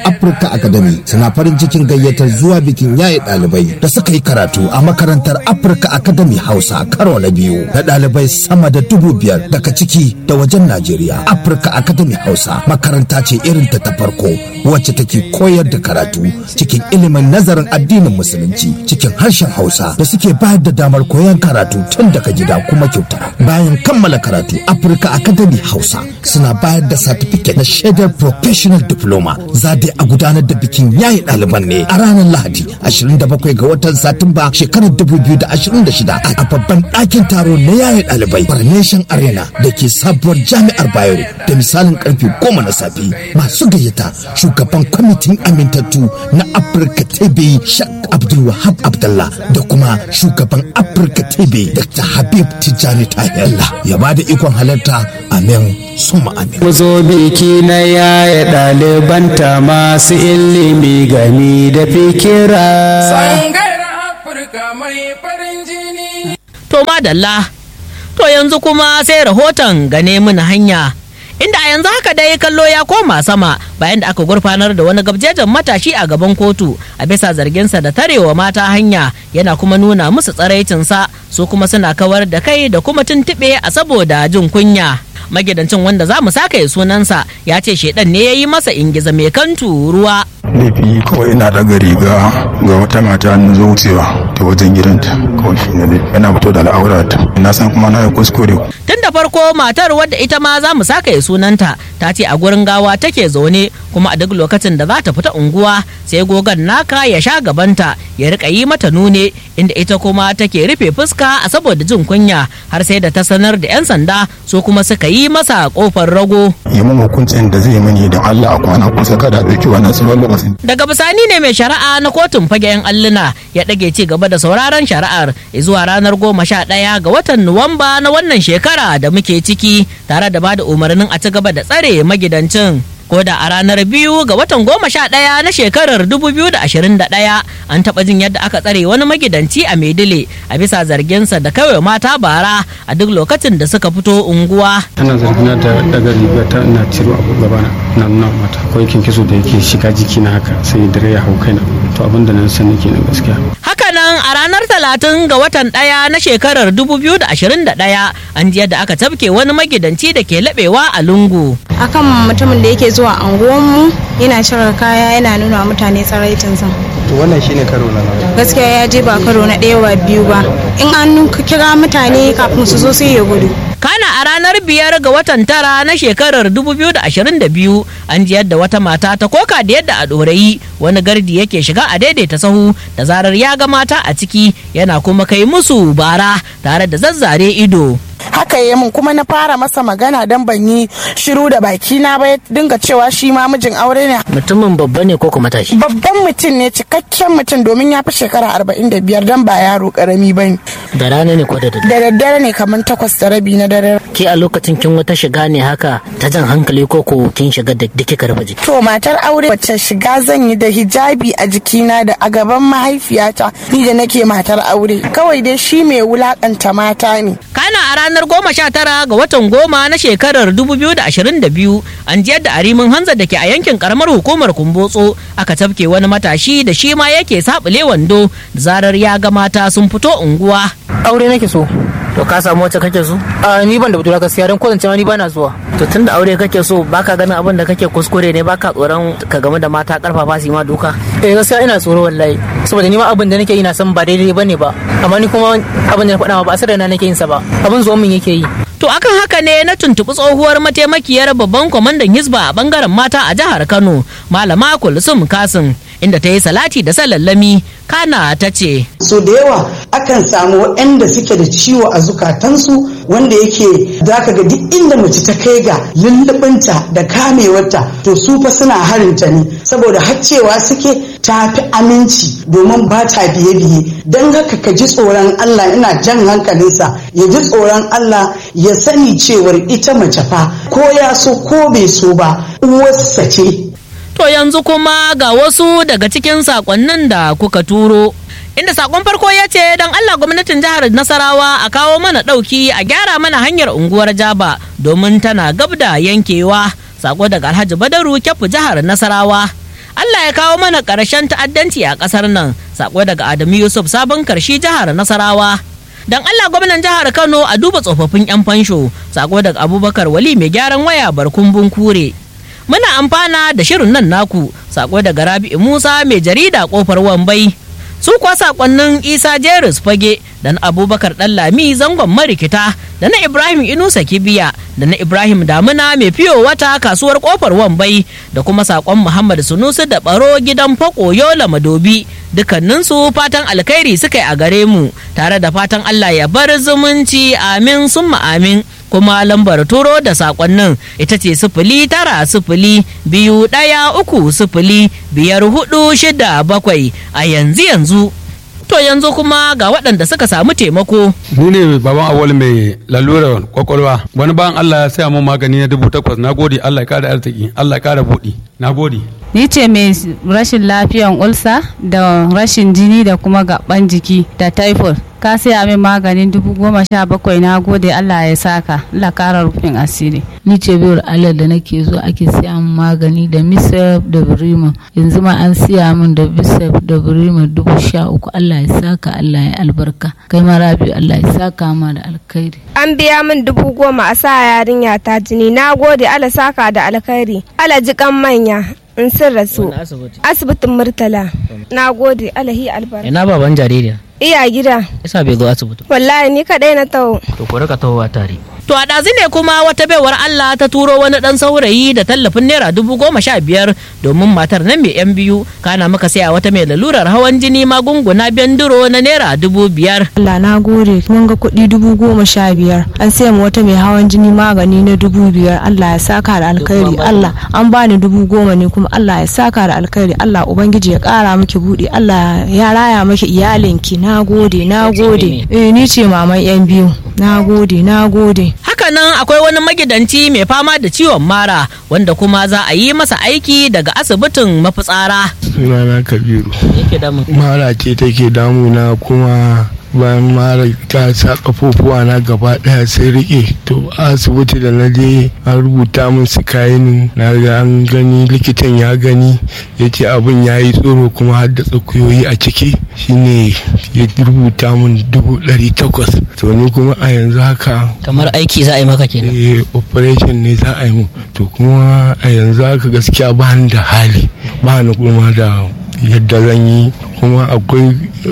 Africa Academy suna farin cikin gayyatar zuwa bikin yaye ɗalibai da suka yi karatu a makarantar Africa Academy Hausa karo na biyu da ɗalibai sama da dubu biyar daga ciki da wajen Najeriya. Africa Academy Hausa makaranta ce irin ta ta farko wacce take koyar da karatu cikin ilimin nazarin addinin musulunci cikin harshen Hausa da suke bayar da damar koyon karatu tun daga gida kuma kyauta. Bayan kammala karatu Africa Academy Hausa suna bayar da certificate na shaidar professional diploma za dai a gudanar da bikin yayi ɗaliban ne a ranar Lahadi 27 ga watan Satumba shekarar 2026 a babban ɗakin taro na yayi ɗalibai Coronation Arena da ke sabuwar jami'ar Bayero da misalin karfe goma na safe masu gayyata shugaban kwamitin amintattu na Afirka TV Shak Abdul Wahab Abdullah da kuma shugaban Afirka TV Dr. Habib Tijjani Tahir ya ba da ikon halarta amin suma amin. Wazo biki na yaya ɗalibanta masu ilimi gami da fikira. Sangayar Afirka mai farin jini. To madalla, to yanzu kuma sai rahoton gane mini hanya. Inda a yanzu haka dai kallo ya koma sama bayan da aka gurfanar da wani gabjejen matashi a gaban kotu a bisa zarginsa da tarewa mata hanya yana kuma nuna musu tsaraicinsa su kuma suna kawar da kai da kuma tuntuɓe a saboda jin kunya. magidancin wanda za mu saka sunansa ya ce shaidan ne ya yi masa ingiza mai kantu ruwa laifi kawai ina daga riga ga wata mata na zo wucewa ta wajen gidanta kawai shi ne yana fito da al'aurata na san kuma na yi kuskure tun da farko matar wadda ita ma za mu saka sunanta ta ce a gurin gawa take zaune kuma a duk lokacin da za ta fita unguwa sai gogon naka ya sha gabanta ya rika yi mata nune inda ita kuma take rufe fuska a saboda jin kunya har sai da ta sanar da 'yan sanda su kuma suka yi masa kofar rago yi min hukuncin da zai mani don Allah a kwana kusa kada ɗauki wannan tsawon lokacin daga bisani ne mai shari'a na kotun fagen alluna ya ɗage ci gaba da sauraron shari'ar zuwa ranar goma sha ɗaya ga watan nuwamba na wannan shekara da muke ciki tare da bada umarnin a ci gaba da tsare magidancin ko da a ranar biyu ga watan goma sha ɗaya na shekarar 2021 an taɓa jin yadda aka tsare wani magidanci a maidile a bisa zarginsa da kawai mata bara a duk lokacin da suka fito unguwa Ana zargina da daga riga ta ina ciro abu gabana na nuna mata akwai kinkiso da yake shiga jiki na haka sai dare ya hau kaina to abin da nan sani kenan gaskiya. Hakanan a ranar talatin ga watan ɗaya na shekarar 2021 an ji yadda aka tafke wani magidanci da ke laɓewa a lungu. akan mutumin da yake zuwa anguwanmu yana cire kaya yana nuna wa mutane tsaraitinsa to wannan shine karo na nawa gaskiya ya je ba karo na ɗaya ba biyu ba in an kira mutane kafin su zo sai ya gudu Kana a ranar biyar ga watan tara na shekarar 2022 an ji yadda wata mata ta koka da yadda a ɗorayi wani gardi yake shiga a daidaita sahu da zarar ya ga mata a ciki yana kuma kai musu bara tare da zazzare ido. haka ya mun kuma na fara masa magana don ban yi shiru da baki na ba ya dinga cewa shi ma mijin aure ne Mutumin babba ne ko kuma tashi? babban mutum ne cikakken mutum domin ya fi shekara arba'in da biyar don ba yaro karami ba ne Da rana ne ko da da daddare ne kamar takwas da rabi na dare Ke a lokacin kin wata shiga ne haka ta jan hankali ko ko kin shiga da kika rufe jiki. to matar aure wacce shiga zan yi da hijabi a jikina da a gaban mahaifiyata ni da nake matar aure kawai dai shi mai wulakanta mata ne Kana a ranar goma sha tara ga watan goma na shekarar 2022 an ji yadda arimin hanza da ke a yankin karamar hukumar kumbotso aka tafke wani matashi da shi ma yake sabule wando da zarar ya ga mata sun fito unguwa. aure nake so To ka samu wacce kake so? a ni ban da budura gaskiya don kwatance ma ni bana zuwa To tun da aure kake so baka ganin abin da kake kuskure ne baka tsoron ka game da mata karfafa su yi ma duka. eh gaskiya ina tsoro wallahi saboda ni ma abin da nake yi na san ba daidai bane ba amma ni kuma abin da na faɗa ma ba a sarrafa nake yin sa ba abin zuwan min yake yi To akan haka ne na tuntuɓi tsohuwar mataimakiyar babban kwamandan Hizba a bangaren mata a jihar Kano, Malama Kulsum Kasim, inda ta yi salati da salallami, kana ta ce. so da yawa akan samu waɗanda suke da ciwo a zukatansu wanda yake zaka ga duk inda mace ta kai ga lullubinta da kamewarta to su fa suna harinta ne saboda haccewa suke ta fi aminci domin ba ta biye-biye don haka ka ji tsoron Allah ina jan hankalinsa ya ji tsoron Allah ya sani cewar ita mace fa ko ya so ko bai so ba uwarsa ce To yanzu kuma ga wasu daga cikin sakonnin da kuka turo. Inda sakon farko ya ce don Allah gwamnatin jihar Nasarawa a kawo mana ɗauki a gyara mana hanyar unguwar Jaba domin tana gab da yankewa. Sako daga Alhaji Badaru Kyafu jihar Nasarawa. Allah ya kawo mana ƙarshen ta'addanci a ƙasar nan sako daga Adamu Yusuf sabon karshi jihar Nasarawa dan Allah gwamnan jihar Kano a duba tsofaffin 'yan fansho sako daga Abubakar Wali mai gyaran waya barkun bunkure muna amfana da shirin nan naku sako daga Rabi'u Musa mai jarida kofar Wambai su kuwa sakonnin Isa Jeris Fage da na Abubakar Lami zangon marikita da na Ibrahim Inusa Kibiya da na Ibrahim Damuna mai fiyo wata kasuwar kofar Wambai da kuma sakon Muhammad Sunusi da baro gidan Fako Yola Madobi dukkaninsu fatan alkhairi suka yi a gare mu tare da fatan Allah ya bar zumunci amin summa amin kuma lambar turo da sakonnin ita ce sifili tara sifili biyu ɗaya uku sifili biyar hudu shida bakwai a yanzu yanzu to yanzu kuma ga waɗanda suka samu taimako ni ne baban awal mai lalura kwakwalwa wani bayan allah ya saya mun magani na dubu takwas na gode allah ya kara arziki allah ya kara buɗi na gode ni ce mai rashin lafiyan ulsa da rashin jini da kuma gaban jiki da typhoid ka saya min maganin dubu goma sha bakwai na gode allah ya saka allah kara rufin asiri ni ce biyar allah da nake zo ake siya min magani da misaf da birima yanzu ma an siya min da misaf da birima dubu sha uku allah ya saka allah ya albarka kai ma rabi allah ya saka ma da alkhairi an biya min dubu goma a sa yarinya ta jini na gode allah saka da alkhairi allah jikan manya in sun rasu asibitin murtala na gode alahi albarka ina baban jaririya iya gida isa bai zo asibiti wallahi ni kadai na taho to ku rika tahowa tare To a ɗazu ne kuma wata baiwar Allah ta turo wani ɗan saurayi da tallafin naira dubu goma sha biyar domin matar nan mai yan biyu kana muka saya wata mai lalurar hawan jini magunguna benduro na naira dubu biyar. Allah na gode mun ga kuɗi dubu goma sha biyar an saya mu wata mai hawan jini magani na dubu biyar Allah ya saka da alkhairi Allah an bani dubu goma ne kuma Allah ya saka da alkhairi Allah ubangiji ya ƙara miki buɗe Allah ya raya miki iyalinki na gode na gode eh ni ce maman yan biyu na gode na gode hakanan akwai wani magidanci mai fama da ciwon mara wanda kuma za a yi masa aiki daga asibitin mafitsara sunana kabiru mara ce take damuna kuma bayan mara ta sa kafofuwa na gaba daya sai rike to asibiti da na je an rubuta min su kayan na ga an gani likitan ya gani ya ce abin ya yi tsoro kuma har da tsakuyoyi a ciki shine ya rubuta min dubu ɗari takwas to ni kuma a yanzu haka kamar aiki za a yi maka kenan eh operation ne za a yi mu to kuma a yanzu haka gaskiya ba ni da hali ba ni kuma da yadda zan yi kuma akwai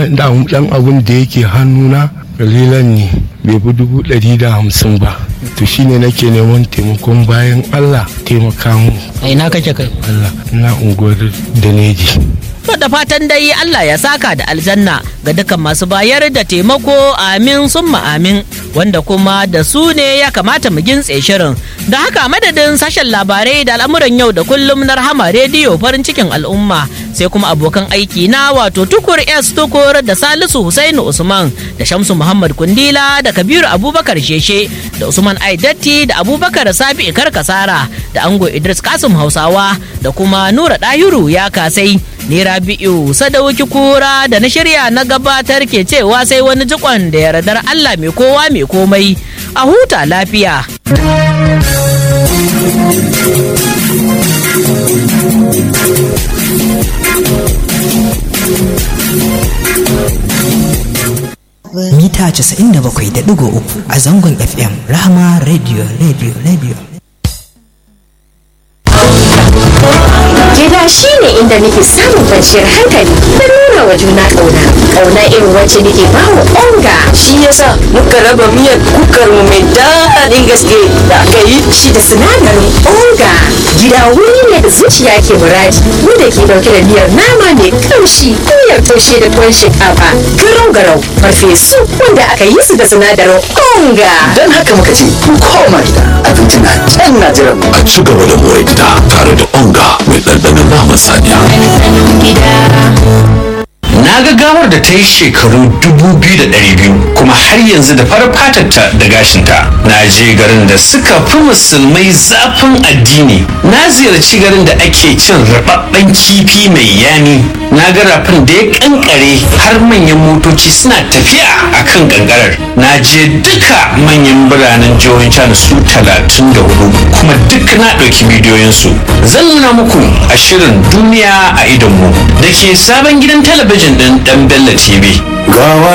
dan abun da yake hannuna kalilan ne bai fi dubu ɗari da hamsin ba to shine nake neman taimakon bayan allah taimaka mu a ina kake kai allah na unguwar da neji To da fatan dai Allah ya saka da aljanna ga dukkan masu bayar da taimako amin summa amin wanda kuma da su ne ya kamata mu gintse shirin. Da haka madadin sashen labarai da al'amuran yau da kullum na rahama rediyo farin cikin al'umma sai kuma abokan aiki na wato tukur S tukur da Salisu Husainu Usman da Shamsu Muhammad Kundila da Kabiru Abubakar Sheshe da Usman Aidatti da Abubakar Sabi Kasara da Ango Idris Kasim Hausawa da kuma Nura Dahiru ya kasai. ni rabi'u sadauki kura da na shirya na gabatar ke cewa sai wani jikon da yardar allah mai kowa mai komai a huta lafiya mita 97.3 a zangon fm rahama radio radio radio Gida shi ne inda nake samun kwanciyar hankali da nuna wa juna ƙauna. Ƙauna irin wacce nake ba wa onga. Shi yasa muka raba miyar kukar mu mai daɗin gaske da aka yi. Shi da sinadarin onga. Gida wuri ne da zuciya ke muradi. Wanda ke ɗauke da miyar nama mai kamshi, miyar taushe da tuwon shinkafa, garau garau, farfesu wanda aka yi su da sinadarin onga. Don haka muka ce, ku koma gida, abinci na can na jiran A ci gaba da more gida tare da onga mai ɗanɗanon naman saniya. Na ga gawar da ta yi shekaru dubu biyu da ɗari biyu kuma har yanzu da farar fatarta da gashinta. Na je garin da suka fi musulmai zafin addini. Na ziyarci garin da ake cin rababben kifi mai yami na ga rafin da ya kankare har manyan motoci suna tafiya a kan kankarar na je duka manyan biranen jihohin china su talatin da hudu kuma duk na ɗauki bidiyoyinsu zan nuna muku a shirin duniya a idonmu da ke sabon gidan talabijin ɗin ɗan bello tv gawa